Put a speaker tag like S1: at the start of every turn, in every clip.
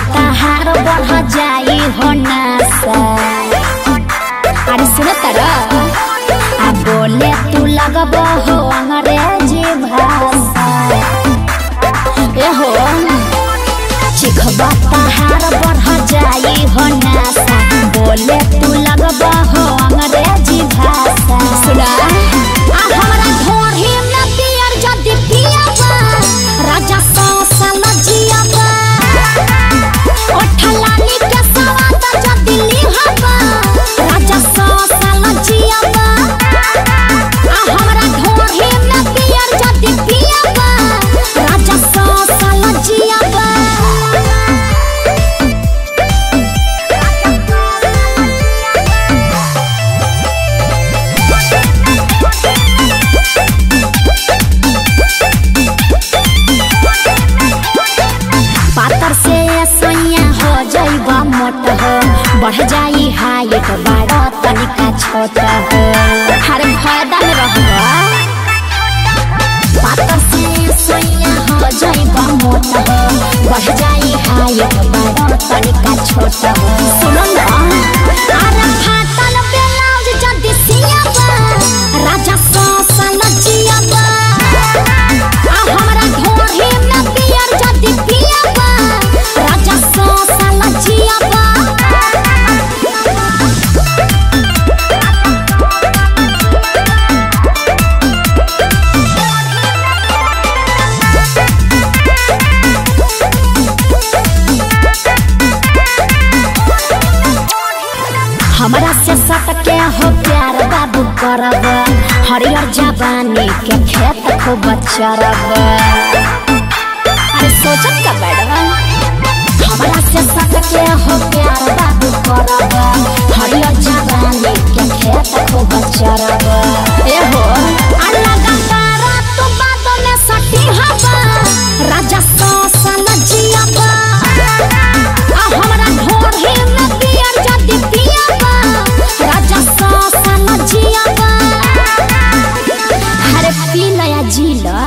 S1: तहार बढ़ जाई हो नासा अरे सुन तर आ बोले तू लगब हो अंग्रेजी भाषा ए हो चिखबा तहार बढ़ जाई हो नासा बोले तू लगब हो अंग्रेजी भाषा सुना आ हमरा घोड़ी में पियर जदी पियाबा राजा सौ साल जियाबा ओठलानी के सवाद जदी लिहबा राजा सौ साल जियाबा आ हमरा घोड़ी में पियर जदी पियाबा राजा सौ साल जियाबा पातर से सैया हो जाइबा मोट हो बढ़ जाई हाइट बड़ा तनिका छोट हो हर फायदा में रहबा पातर से सैया हो जाइबा मोट हो बढ़ जाई हाइट बड़ा तनिका छोट हो सुनो ना अरे फाटल ब्लाउज जदी सियाबा राजा सौ साल जियाबा आ हमरा घोड़ी में पियर जदी पियाबा राजा सौ साल जियाबा हमरा से सटके हो प्यार बाबू करब हरियर जवानी के खेत खूब चरब अरे सोचत का बड़वा हमरा से सटके हो प्यार बाबू करब हरियर जवानी के खेत खूब चरब ए हो अलग तारा तू बाद में सटी हवा राजा सौ साल जियाबा आ हमरा घोड़ी में पियर जदी पियाबा राजा सौ साल जियाबा अरे पी लया जी ला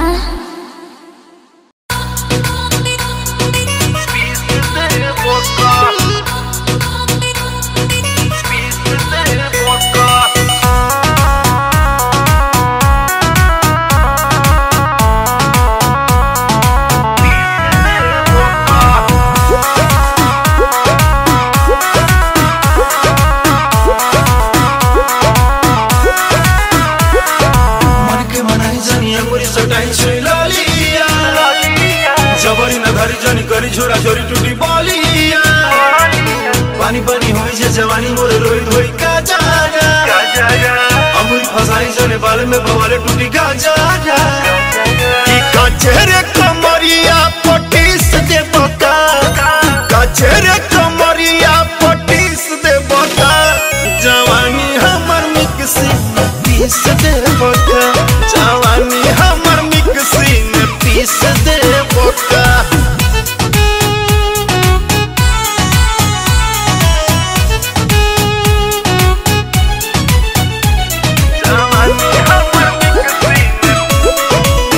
S2: मन के मनाई जनिया मोरी सटाई छै लालिया जबरी न धरी जनी करी छोरा छोरी टूटी बालिया पानी पानी होई छै जवानी मोरे रोई धोई का जागा अमूल फसाई जने बाल में बवाले टूटी का जागा ई कचरे कमरिया पटीस दे बका कचरे कमरिया पटीस दे बका जवानी हमर मिक्सी में पीस दे बका जवानी हमर मिक्सी में पीस दे बका जवानी हमर मिक्सी में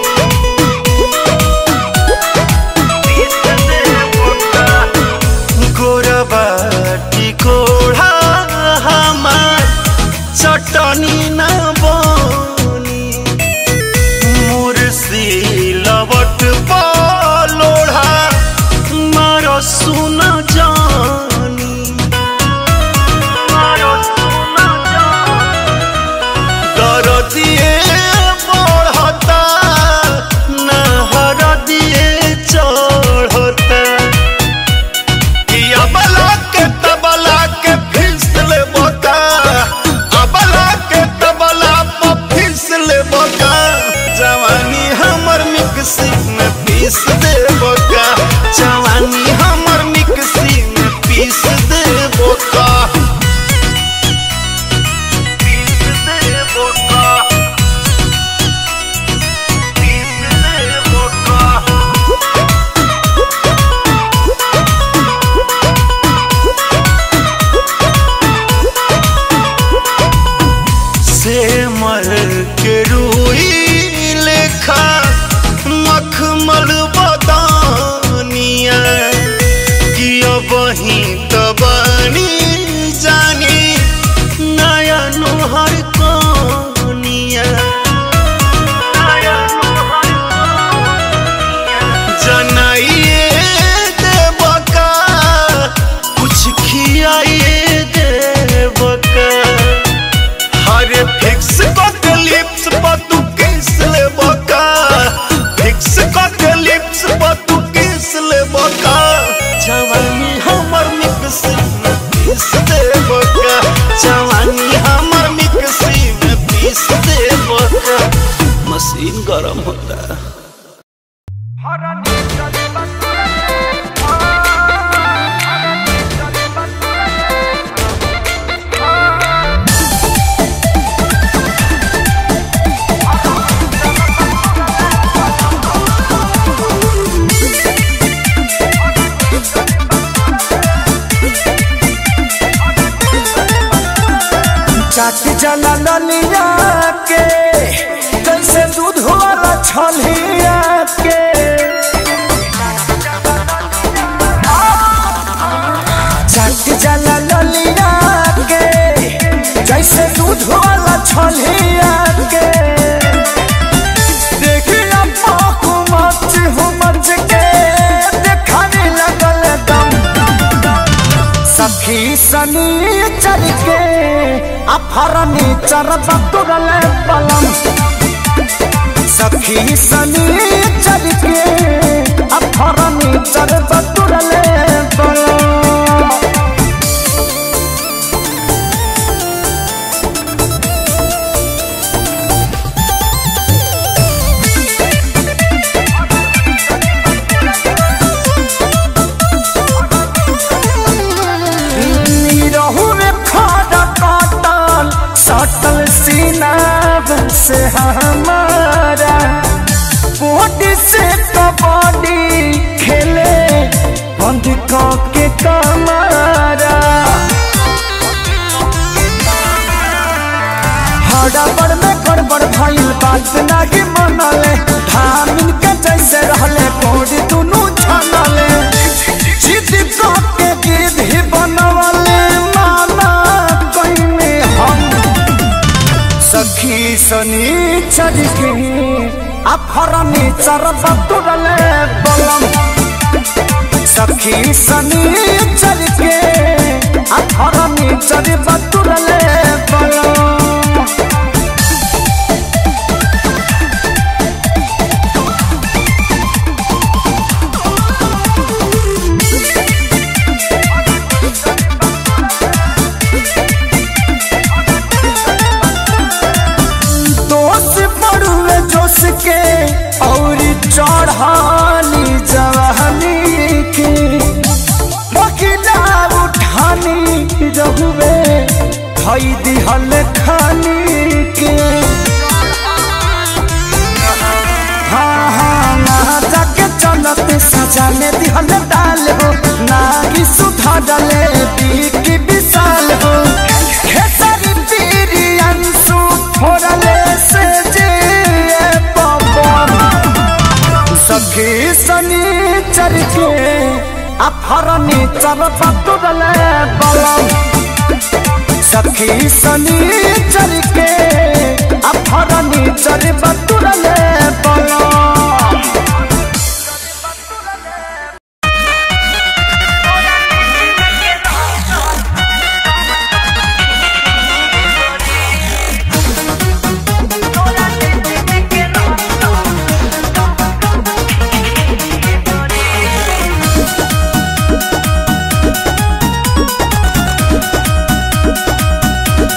S2: गोरबाटी कोढ़ा हमार चटनी न बनी मुर्सी लवट लोढ़ा मारो सुन जानी मारो सुन दरदिए बढ़ता नहर दिए चढ़ता कि अबला के तबला के फिसल बका अबला के तबला पर फिसल बका जवानी हमर मिक्सी में पीस दे बका जवानी हमर मिक्सी यो वही तबानी जानी नया नोहर कोनिया जनाइए देवका कुछ खियाइए देवका हरे फिक्स के लिप्स पर तू किस ले बका फिक्स के लिप्स पर तू किस ले बका जवानी हमर मिक्सी में पीस दे बका जवानी हमर मिक्सी में पीस दे बका मशीन गरम होता है
S3: चाट जला ललिया के जैसे दूध वाला छलिया के चाट जला ललिया के जैसे दूध वाला छलिया के देखिया पाकू मच हो मच के देखाने लगल दम सखी सनी चल के अफरनी चरब तुरल पलम सखी सनी चल के अफरनी चरब तुरल पलम रहू में खाड़ा काटल सटल सीना से हमारा बॉडी से कबड्डी खेले बंद के कमारा हड़बड़ में गड़बड़ भइल बात नाही मनले धामिन के जैसे रहले कोड दुनु छनले जिद के गिद्ध ही बनवले माना कइने हम सखी सनी चरके अफरनी चरब तुरले बलम सखी सनी चरके अफरनी चरब तुरले बलम दोष पड़ुए जोश के और चढ़ानी जवानी के बकिला उठानी रहुए धई दिहल खानी के हाँ हाँ ना जाके चलते सजा में दिहल डाल हो ना ही सुधा डाले बीकी विशाल हो खेसारी पीरी अंशु फोड़ले से जे पवन सखी सनी चर के अफरनी चर पतुरले बलम सखी सनी चर के अफरनी चर पतुरले बलम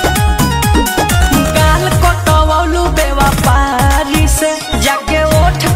S4: गाल कटवलू बेवफारी से जाके ओठ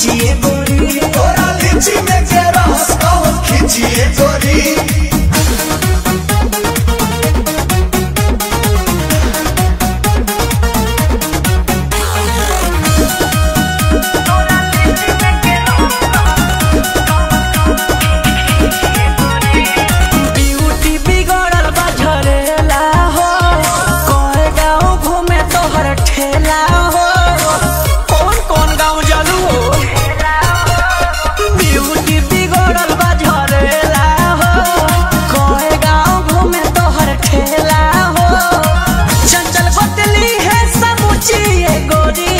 S3: खींचिए गोरी
S4: तोरा लीची में के रस कौन खींचिए गोरी
S3: ब्यूटी बिगड़ल बा झरेला हो कोए गाँव घूमे तोहर ठेला हो कौन कौन गाँव जलू हो ब्यूटी बिगड़ल बा झरेला हो कोए गाँव घूमे तोहर ठेला हो चंचल बदली है समूची ये गोरी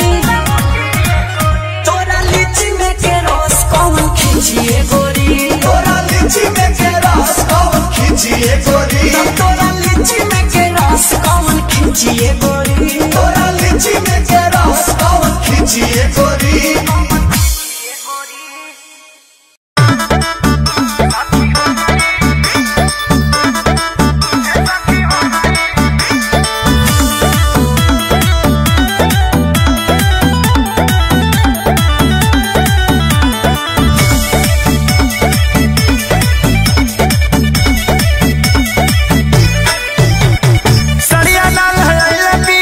S3: तोरा लीची में के रस कौन खींचिए गोरी
S4: तोरा लीची में के रस कौन खींचिए गोरी
S3: तोरा लीची में के रस कौन खींचिए गोरी
S4: तोरा लीची में के रस कौन खींचिए गोरी
S3: सड़िया लाल है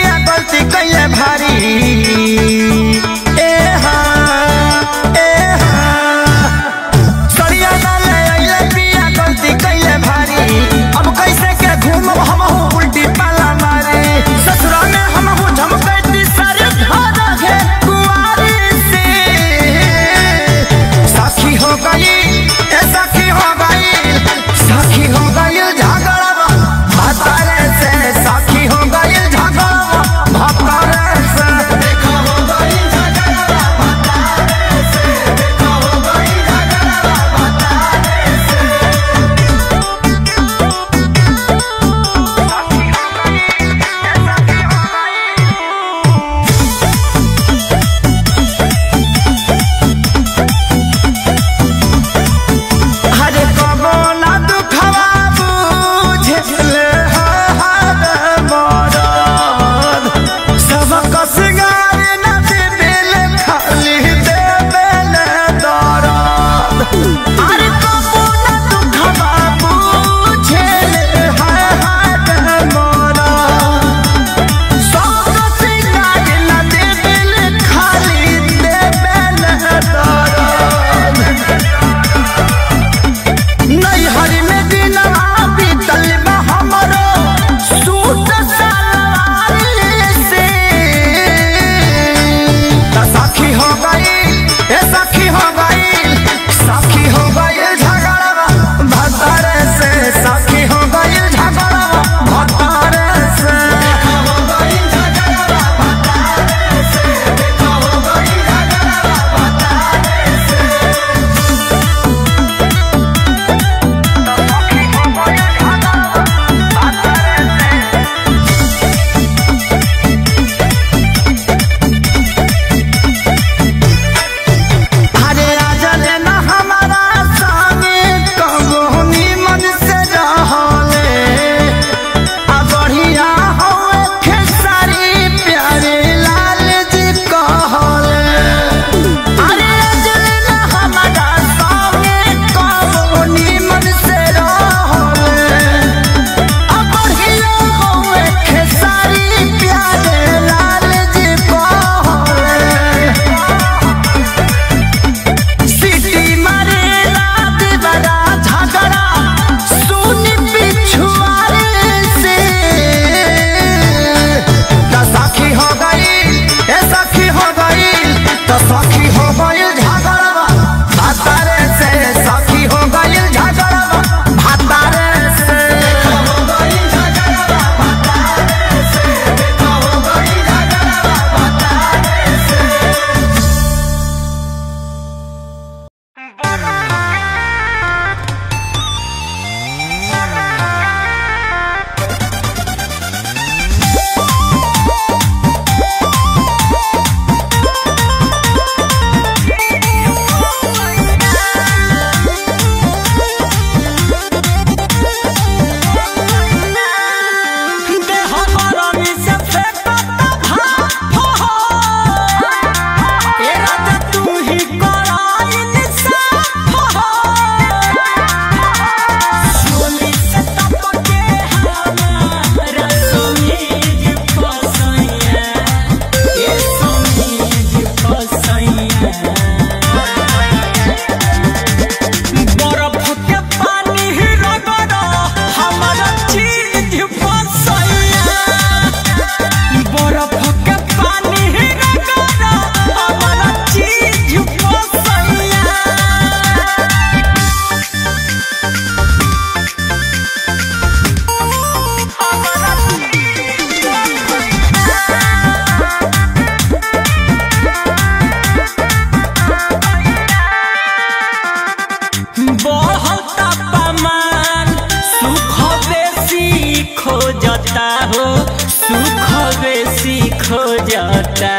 S5: खोजता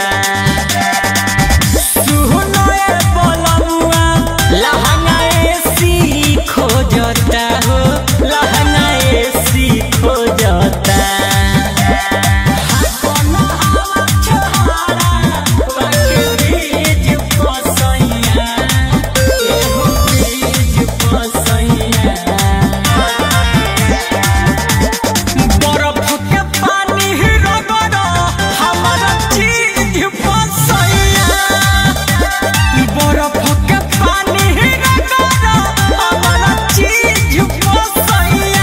S5: सुहनए बलमुआ लहंगा एसी खोजता हो लहंगा एसी खोजता हाकोना हवा छोहारा बाके बीज पसैया एहो बीज पसैया बरफ के पानी रगड़ हमारा चीज फसैया बरफ के पानी रगड़ हमारा चीज फसैया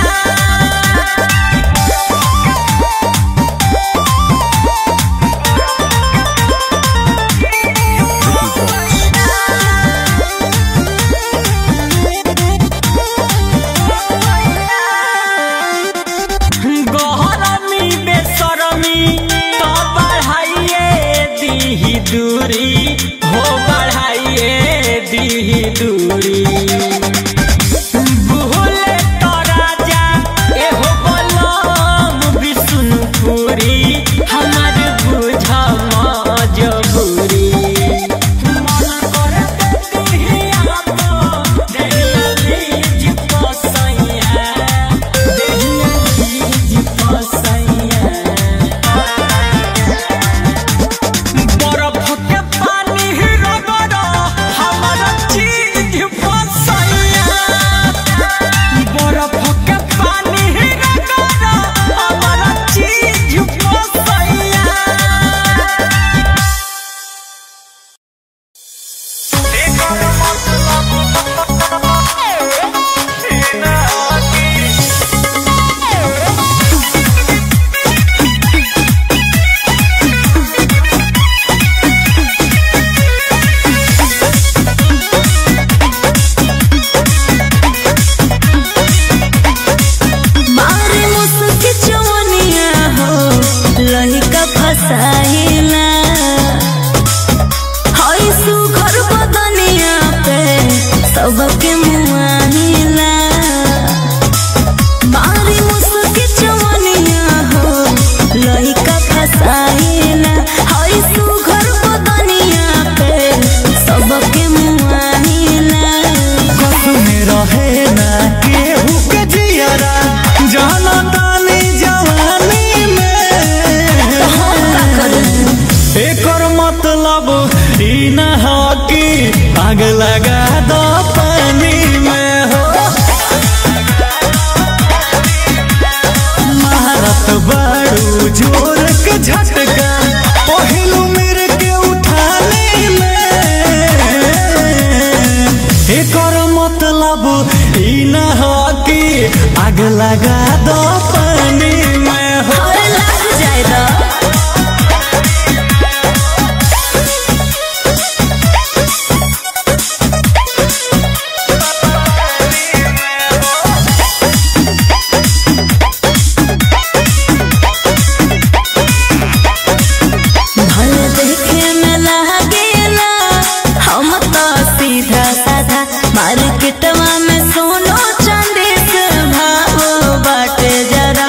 S5: गहरमी बेसरमी तो बढ़ाइए दीही दूरी हो बढ़ाइए दीही दूरी भूले तो राजा एहो बलम विष्णुपुरी हमर बुझ मजबूरी मन करे दीही आप देहिया बीज पसैया देहिया बीज पसैया बरफ के पानी रगड़ हमारा चीज फसैया बरफ के पानी रगड़ हमारा चीज फसैया
S6: मारे मुस्की चवनिया हो लहिका फसाइला हई सुघर बदनिया पे सबके मुआहिला मारे मुस्की चवनिया हो लहिका फसाइला हई सुघर बदनिया पे सबके मुआहिला
S3: में रहे ना केहू के जियरा जाना तानी जवानी में एकर मतलब ई न हो कि आग लगा दो पानी में हो महारत बड़ू जोर के झटका पहिलू मेरे के उठाने में एकर मतलब ई न हो कि आग लगा दो पानी में हो
S6: अरे लग जाए दा भले देखे में लागेला हम तो सीधा साधा मार्केटवा में सोनो चांदी से भाव बाटे जरा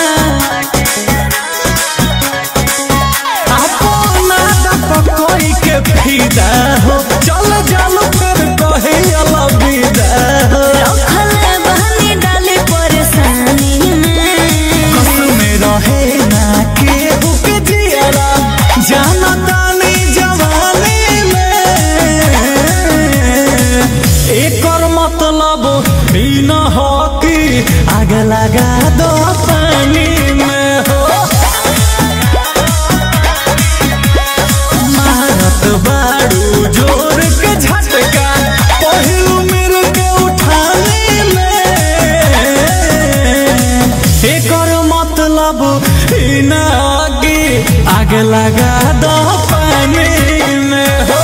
S3: अपना पकोई के फिदा हो चल चल कर कहे अलविदा हो
S6: रखले बहनी डाली परेशानी में
S3: में रहे ना केहू के जियरा जाना तानी जवानी में एकर मतलब ई न हो कि आग लगा दो पानी में हो मारत बाड़ू जोर के झटका पहिलू मिल के उठाने में एकर मतलब ई न कि आग लगा दो पानी में हो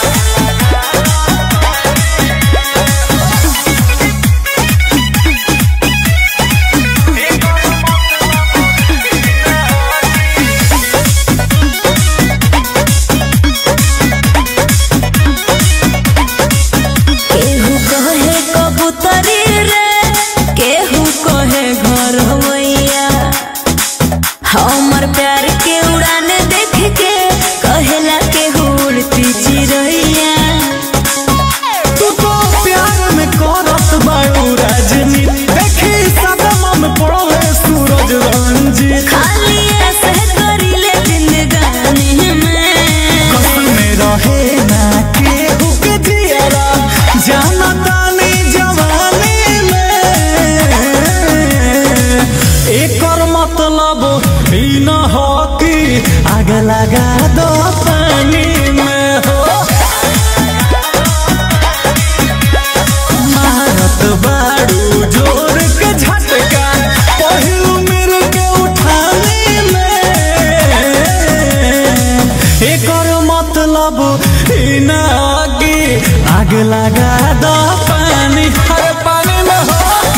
S6: केहू कहे कबूतरी रे केहू कहे घर होइया हमर प्यार के उड़ान देख के
S5: आगे लगा दो पानी में हो मारत बाड़ू जोर के झटका पहिलू मेरे के उठाने में एकर मतलब ई ना आगे आगे लगा दो पानी हर पानी में हो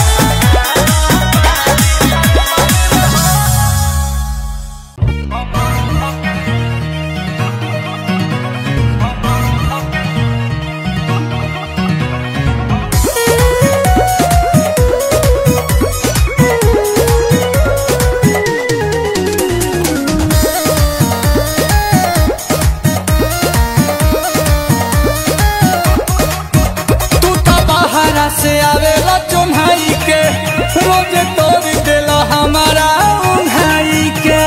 S5: तू तो बाहरा से आवेला चुन्हाई के रोज तोड़ देला हमारा उन्हाई के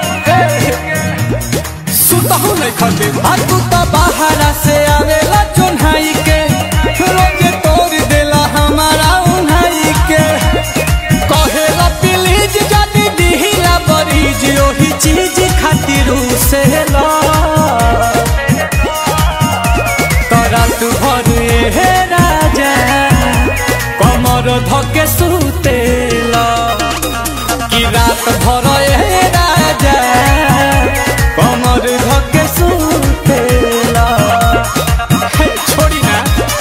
S5: सुतहु नहीं खटे आ तू तो बाहरा से आवेला चुन्हाई के रोज तोड़ देला हमारा उन्हाई के कहेला प्लीज जदी दिहिला बरीज ओही चीज खातिर से ला रात भर हे राजा कमर धके सुतेला कि रात भर हे राजा कमर धके सुतेला हे, छोड़ी ना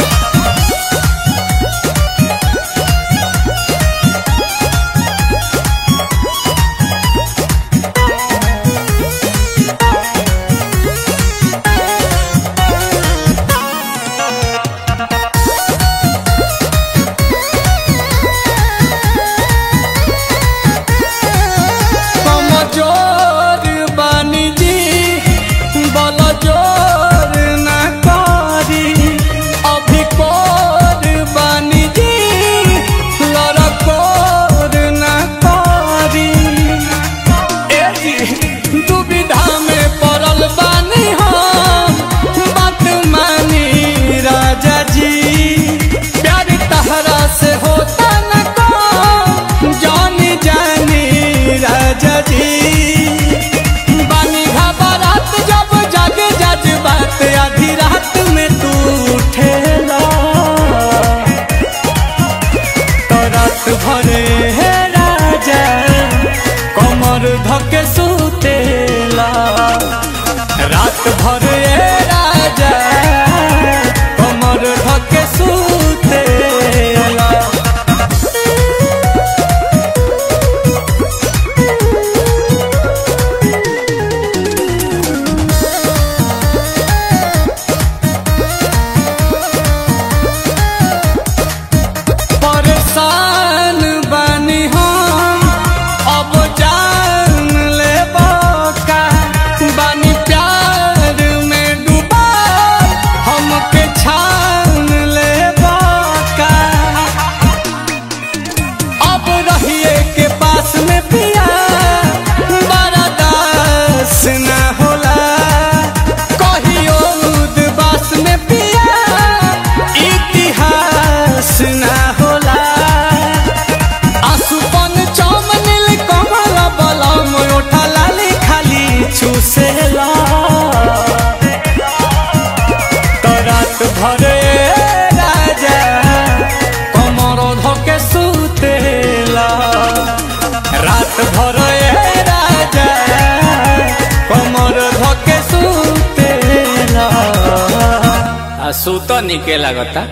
S5: कमजोर बानी जी बल जोर ना करी अभी कोर बानी जी लड़कोर ना करी ए जी दुविधा में पड़ल बानी हम बात मानी राजा जी प्यार तहरा से होता न को जानी जानी राजा जी बानी घबरात जब जग जज बात आधी रात में तू उठेला तो रात भरे हे राजा कमर धके सुतेला रात भरे हे राजा कमर धके सुतेला परेशान बानी हम अब जान ले का बानी प्यार में डूबा हमके छान ले का अब रहिए के पास में पिया बड़ा दास न होला कहियो उदबास में पिया इतिहास न होला आसुपन चम नील कमल बलम ओठा लाली खाली चूसेला तो रात भरे राजा कमर धके सुतेला रात भरे राजा कमर धके सुतेला आ सुत निके लागता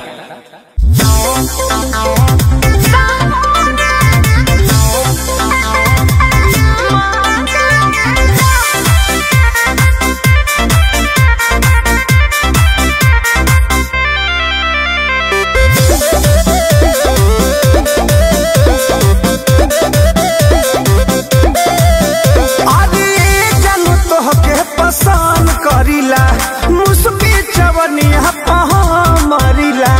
S3: अरे जानू तोहके पसंद करीला मुस्की चवनिया पहा मरीला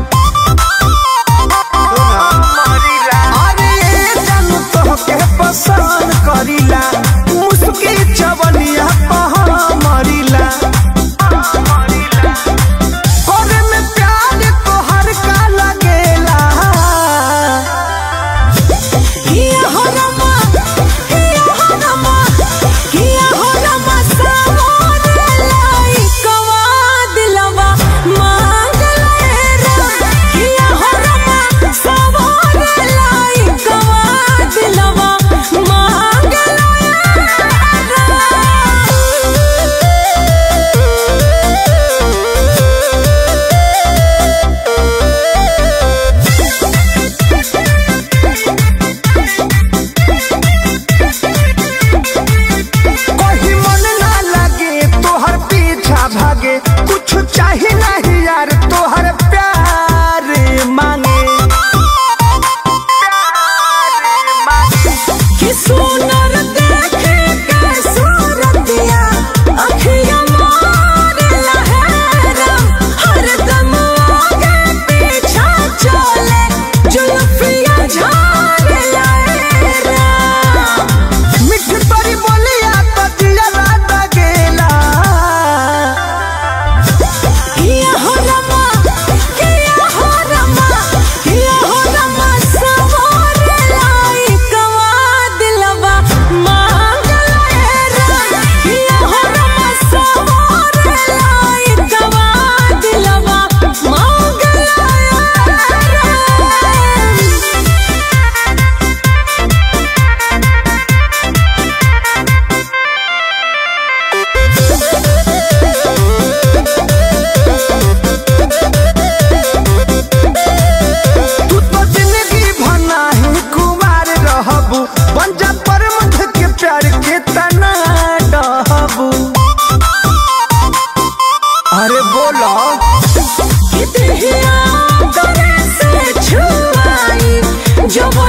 S3: अरे जानू तोहके पसंद करीला मुस्की चवनिया पहा मरीला करे में प्यार तोहर का लगेला
S6: किया हो रमा किया हो रमा किया हो रमा सा
S3: तू तो जिंदगी भना ही कुमार रहबू पंजा पर मध के प्यार के तना डहबू अरे बोलो
S6: कितने करे से छुआई जब